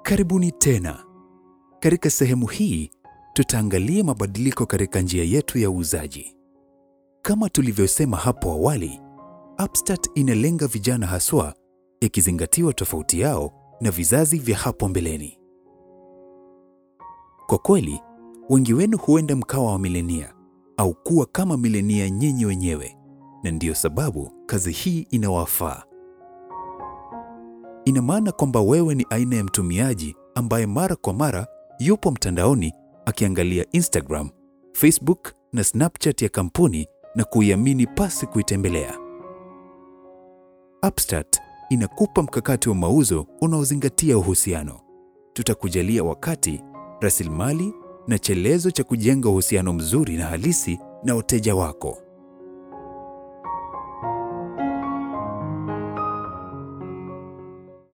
Karibuni tena. Katika sehemu hii tutaangalia mabadiliko katika njia yetu ya uuzaji. Kama tulivyosema hapo awali, Upstart inalenga vijana haswa, ikizingatiwa tofauti yao na vizazi vya hapo mbeleni. Kwa kweli, wengi wenu huenda mkawa wa milenia au kuwa kama milenia nyinyi wenyewe, na ndiyo sababu kazi hii inawafaa. Ina maana kwamba wewe ni aina ya mtumiaji ambaye mara kwa mara yupo mtandaoni akiangalia Instagram, Facebook na Snapchat ya kampuni na kuiamini pasi kuitembelea. Upstart inakupa mkakati wa mauzo unaozingatia uhusiano. Tutakujalia wakati, rasilimali na chelezo cha kujenga uhusiano mzuri na halisi na wateja wako.